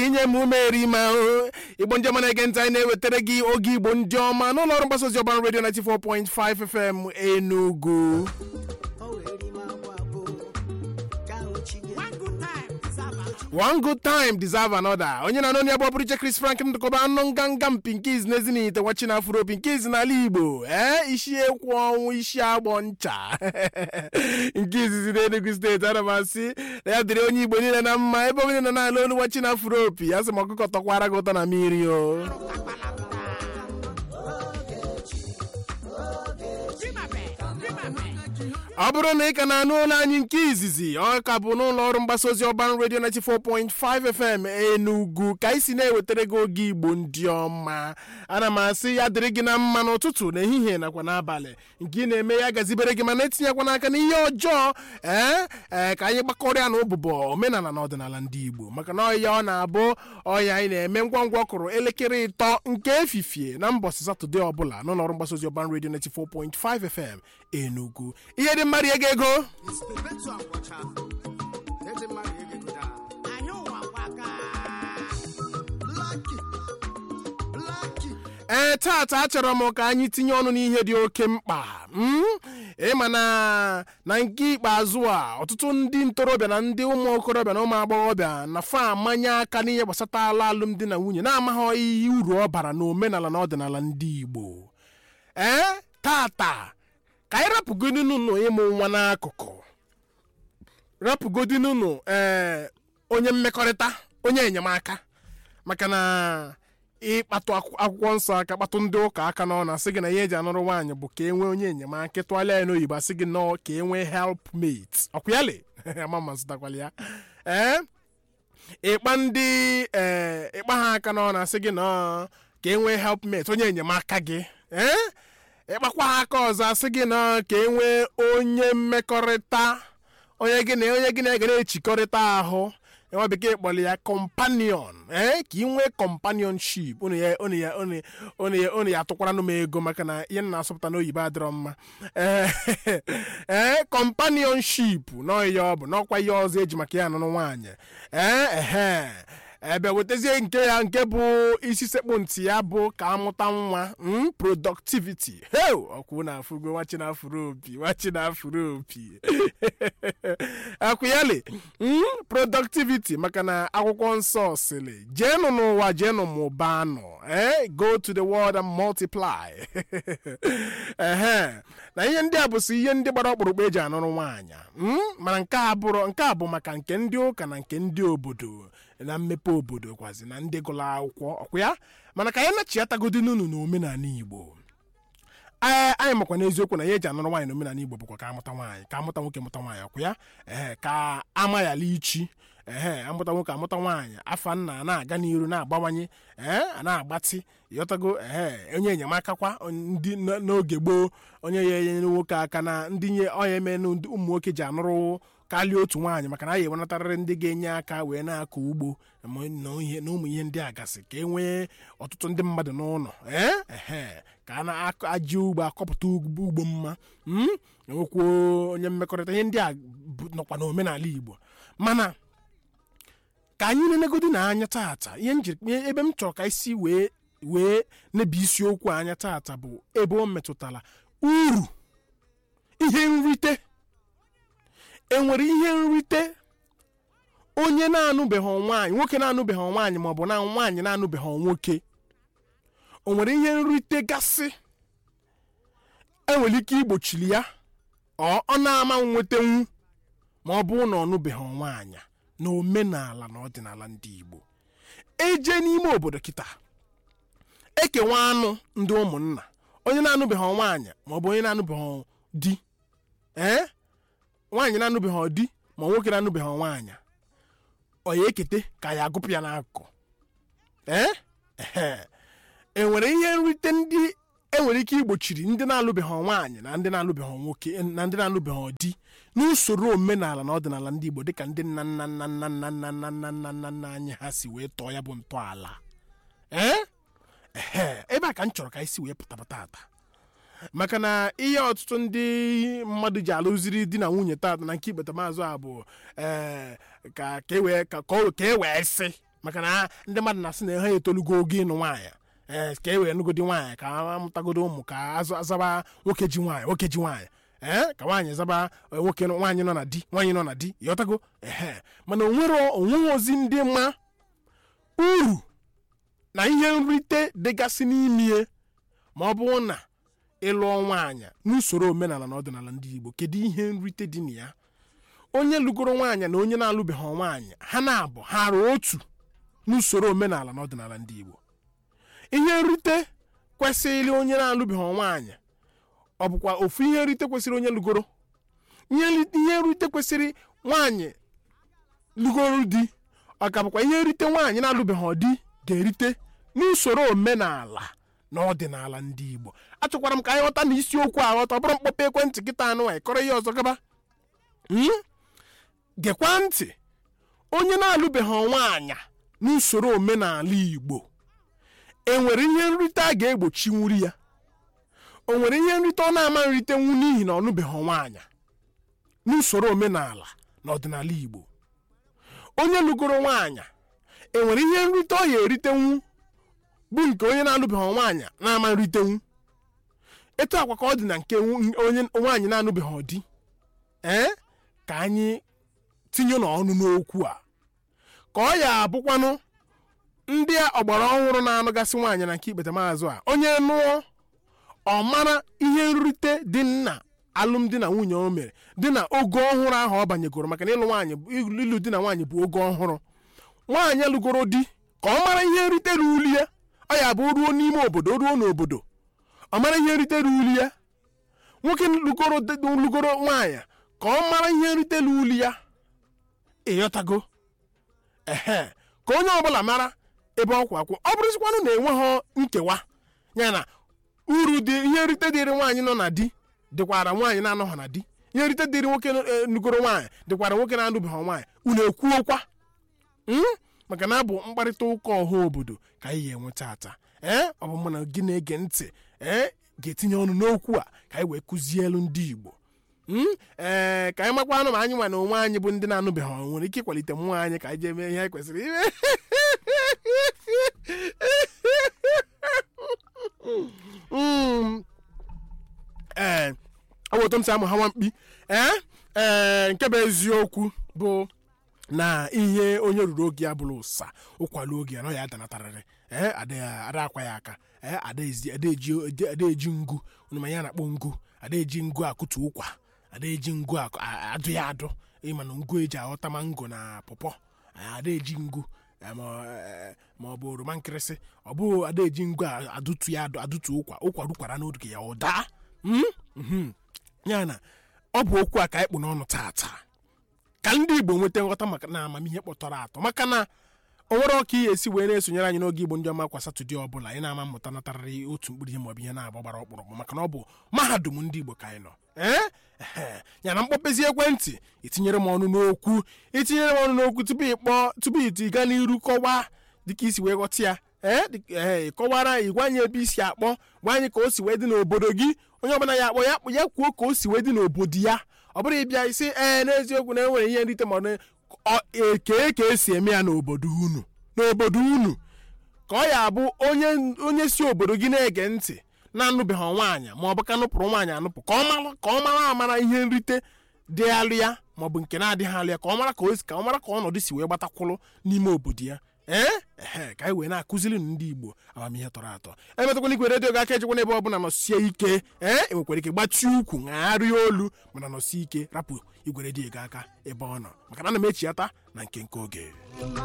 inye m ume eri ma ahụ igbo ndị ọma na-ege ntị anyị na-ewetara gị oge igbo ndị ọma n'ụlọ ọrụ mgbasa ozi ọban redio 94.5 fm enugu one good time deserve another onye na-anọ ya bụ ọbụrụ iche chris frank ndụkọba anụ nganga mpinkiz n'ezinite wachi na afuro pinkiz n'ala igbo ee isi ekwu ọnwụ isi agbọ ncha nke izizi n'enugu steeti ana m asị na ya dịrị onye igbo niile na mma ebe onye nọ n'ala olu wachi na afuro opi ya sị ma ọkụkọ tọkwara gị ụtọ na mmiri o ọ bụrụ na ị ka na-anụ ụlọ anyị nke izizi ọ ka bụ n'ụlọ ọrụ mgbasa ozi ọban redio 94.5 fm enugu ka anyị si na-ewetara gị oge igbo ndị ọma ana m asị ya dịrị gị na mma n'ụtụtụ n'ehihie nakwa n'abalị nke ị na-eme ya gazibere gị mana etinyekwa n'aka n'ihe ọjọọ ee ee ka anyị gbakọrịa na ụbụbọ omenala na ọdịnala ndị igbo maka na ọya ọ na-abụ ọya anyị na-eme ngwa ngwa ọkụrụ elekere ịtọ nke efifie na mbọsị satọde ọbụla n'ụlọ ọrụ mgbasa ozi ọban redio 94.5 fm enugu ihe dị mmadụ ego ego ee tata achọrọ m ka anyị tinye ọnụ n'ihe dị oke mkpa ịma na na nke ikpeazụ a ọtụtụ ndị ntorobịa na ndị ụmụ okorobịa na ụmụ agbọghọbịa na fa amanye aka n'ihe gbasatala alụmdi na nwunye na-amaghị ihe uru ọ bara na omenala na ọdịnala ndị igbo ee tata ka anyị rapụgodinụnụ ịmụ nwa n'akụkụ rapụgodinụnụ ee onye mmekọrịta onye enyemaka maka na ịkpatụ akwụkwọ nsọ aka kpatụ ndị ụka aka n'ọnụ asị gị na ihe eji anụrụ nwaanyị bụ ka e nwee onye enyemaka ịtụgharịa ya n'oyibo asị gị nọọ ka e nwee helpmate ọkwụyali ama mazụtakwala ya ee ịkpa ndị ee ịkpa ha aka n'ọnụ asị gị nọọ ka e nwee helpmate onye enyemaka gị ee ịkpakwa ha aka ọzọ asị gị na ka e nwee onye mmekọrịta onye gị na onye gị na-ege na-echikọrịta ahụ nwa bekee kpọrọ ya companion ee ka ị nwee companionship unu ya unu ya unu ya unu ya atụkwara m ego maka na ihe na-asọpụta n'oyibo adịrọ mma ee companionship n'ọya ọ bụ n'ọkwa ihe ọzọ eji maka ya anụnụ nwaanyị ee ehe ebe wetazie nke ya nke bụ isi sekpu ntị ya bụ ka amụta nwa productivity heu ọkwụ na afụgo wachi na afụrụ opi wachi na afụrụ opi akwụyali productivity maka na akwụkwọ nsọ sịrị jeenụ n'ụwa jeenụ mụbanụ ee go to the world and multiply ehe na ihe ndị a bụsị ihe ndị gbara ọkpụrụkpụ eji anụrụ nwaanyị mana nke a bụrụ nke a bụ maka nke ndị ụka na nke ndị obodo na mmepe obodo kwazi na ndị gụrụ akwụkwọ ọkwa ya mana ka anyị nachiatagodi n'unu na omenala igbo ee anyị makwa n'eziokwu na ihe eji anụrụ nwaanyị na omenala igbo bụkwa ka amụta nwaanyị ka amụta nwoke mụta nwaanyị ọkwa ya ee ka ama ya ichi ee amụta nwoke amụta nwaanyị afa nna na-aga n'iru na-agbawanye ee a na-agbatị ịghọtago ee onye enyemaka kwa ndị n'oge gboo onye ya enyere nwoke aka na ndị nye ọya eme ụmụ nwoke ji anụrụ karịa otu nwaanyị maka na a ga-enwenatarịrị ndị ga-enye aka wee na-akọ ugbo na ụmụ ihe ndị a gasị ka e nwee ọtụtụ ndị mmadụ n'ụlọ ee ka a na-aji ugbo akọpụta ugbo mma enwekwuo onye mmekọrịta ihe ndị a nọkwa n'omenala igbo mana ka anyị na-enegodi na anya tata ihe ebe m chọrọ ka isi wee wee n'ebe isiokwu anya tata bụ ebe o metụtara uru ihe nrite enwere ihe nrite onye na-anụbeghị nwaanyị nwoke na-anụbeghị nwaanyị ma ọ bụ na nwaanyị na-anụbeghị nwoke o nwere ihe nrite gasị enwere ike igbochiri ya ọ na-ama nwetanwu ma ọ bụrụ na ọ nụbeghị nwaanyị na omenala na ọdịnala ndị Igbo eje n'ime obodo kịta ekewa anụ ndị ụmụnna onye na-anụbeghị nwaanyị ma ọ bụ onye na-anụbeghị di ee nwaanyị na-anụbeghị di ma nwoke na-anụbeghị nwaanyị ọ ya ekete ka ya agụpụ ya n'akụkụ ee enwere ihe nrite ndị enwere ike igbochiri ndị na-alụbeghị nwaanyị na ndị na-alụbeghị nwoke na ndị na-alụbeghị di n'usoro omenala na ọdịnala ndị Igbo dịka ndị nna nna nna nna nna nna nna nna nna nna nna anyị ha si wee tọọ ya bụ ntọala ee ebe a ka m chọrọ ka anyị si wee pụtaba tata maka na ihe ọtụtụ ndị mmadụ ji alụziri di na nwunye tata na nke ikpeta maazụ a bụ ee ka ka e wee ka ka o- ka e wee sị maka na ndị mmadụ na-asị na ha etolugo oge ịnụ nwaanyị ee ka e wee nụgodi nwaanyị ka amụtagodo ụmụ ka azụ azaba nwoke ji nwaanyị nwoke ji nwaanyị ee ka nwaanyị zaba eh, nwoke nọ- nwaanyị nọ na di nwaanyị nọ na di ịghọtago ehe mana onwere onweghị ozi ndị mma uru na ihe nrite dịgasị n'ime ma ọ bụrụ na ịlụọ nwaanyị n'usoro omenala na ọdịnala ndị igbo kedu ihe nrite dị na ya onye lụgoro nwaanyị na onye na-alụbeghị nwaanyị ha na-abụ ha arụ otu n'usoro omenala na ọdịnala ndị igbo ihe nrite kwesịrị onye na-alụbeghị nwaanyị ọ bụkwa ofu ihe nrite kwesịrị onye lụgoro ihe nri- ihe nrite kwesịrị nwaanyị lụgoro di ọ ka bụkwa ihe nrite nwaanyị na-alụbeghị di ga-erite n'usoro omenala na ọdịnala ndị igbo achọkwara m ka anyị ghọta na isiokwu a ghọta ọ bụrụ mkpọpe ekwentị kịta anụ anyị kọrọ ihe ọzọ gaba Hmm? gekwa ntị onye na-alụbeghị nwaanyị n'usoro omenala igbo enwere ihe nrite a ga-egbochiwuri ya o nwere ihe nrite ọ na-ama nritenwu n'ihi na ọ lụbeghị nwaanyị n'usoro omenala na ọdịnala igbo onye lụgoro nwaanyị enwere ihe nrite ọ ya eritenwu bụ nke onye na-alụbeghị nwaanyị na-ama nritenwu etu akwa ka ọ dị na nke nwu- onye nwaanyị na-anụbeghị di ee ka anyị tinye n'ọnụ n'okwu a ka ọ ya abụkwanụ ndị ọgbara ọhụrụ na-anụgasị nwaanyị na nke ikpete maazụ a onye nụọ ọ mara ihe nrite dị na alụmdi na nwunye o mere dị na ogo ọhụrụ ahụ ọ banyegoro maka na ịlụ nwaanyị bụ- ịlụ di na nwaanyị bụ ogo ọhụrụ nwaanyị lụgoro di ka ọ mara ihe nrite ruru ya ọ ya bụ ruo n'ime obodo ruo n'obodo ọ mara ihe nrite ruru ya nwoke lụgoro di- lụgoro nwaanyị ka ọ mara ihe nrite ruru ya ịghọtago ehe ka onye ọbụla mara ebe ọ kwụ akwụ ọ bụrụzikwanụ na enweghị nkewa ya na uru dị ihe nrite dịrị nwaanyị nọ na di dịkwara nwaanyị na-anọghị na di ihe nrite dịrị nwoke eh, nugoro nwaanyị dịkwara nwoke na-anụbeghị nwaanyị unu ekwuokwa Mm? maka na abụ mkparịta ụka ọha obodo ka anyị ga-enwe tata ee ọ bụ mụ na gị na-ege ntị ee ga-etinye ọnụ n'okwu a ka anyị wee kụzie elu ndị igbo Mm? ee ka anyị makwanụ ma anyị nwa na onwe anyị bụ ndị na-anụbeghị ọnwụ nwere ike ịkwalite mmụọ anyị ka anyị jee mee ihe anyị kwesịrị ime Mm. ee ọ bụ otu m si amụ ha nwamkpi ee ee nke bụ eziokwu bụ na ihe onye ruru oge ya bụrụ ụsa ụkwalụ oge ya na ọ ya adanatarịrị ee ada ada akwa ya aka ee ada ezi- ada eji ada eji ngu onye ma ya na-akpọ ngu ada eji ngu akụtu ụkwa ada eji ngu akụ- a- adụ ya adụ ịma na ngu eji aghọta mango na pọpọ a- ada eji ngu eh, ma eh, ma ọ bụ oroma nkịrịsị ọ bụ ada eji ngu a- adụtu ya adụ adụtu ụkwa ụkwa rukwara n'oge ya ọ daa Mm? Mhm. ya na ọ bụ okwu a ka anyị kpụ n'ọnụ tata ka ndị igbo nweta nghọta maka na amamihe kpọtọrọ atọ maka na o nwere ọka ihe esi wee na-esonyere anyị n'oge igbo ndị ọma kwa satọde ọbụla anyị na-ama mmụta natarịrị otu mkpụrụ ihe maọbụ ihe na-agba gbara ọkpụrụkpụ maka na ọ bụ mahadum ndị igbo ka anyị nọ ee Ehe. ya na mkpọpezi ekwentị itinyere m ọnụ n'okwu itinyere m ọnụ n'okwu tupu ịkpọ tupu iti gaa n'iru kọwaa dịka isi wee ghọta ya ee dị- ee kọwara anyị gwa anyị ebe isi akpọ gwa anyị ka o si wee dị n'obodo gị onye ọbụla ya akpọ ya kpọ- ya kwuo ka o si wee dị n'obodo ya ọ bụrụ ịbịa isi ee n'eziokwu na enwere ihe nrite ma ọ na- ọ- e- kee ka esi eme ya n'obodo unu n'obodo unu ka ọ ya abụ onye onye si obodo gị na-ege ntị na-anụbeghị nwaanyị ma ọ bụ ka nụpụrụ nwaanyị anụpụ ka ọ mara ka ọ mara amara ihe nrite dịghalụ ya ma ọ bụ nke na-adịghị alụ ya ka ọ mara ka o si ka ọ mara ka ọnọdụ si wee gbatakwụlụ n'ime obodo ya ee ehe ka anyị wee na-akụziri ndị igbo amamihe tọrọ atọ emetakwana ikwe redio ga aka ejekwana ebe ọbụla nọsie ike ee enwekwara ike gbachi ukwu ṅagharịa olu mana nọsie ike rapụ igwe redio ga aka ebe ọ nọ maka na ana m echiata na nke nke oge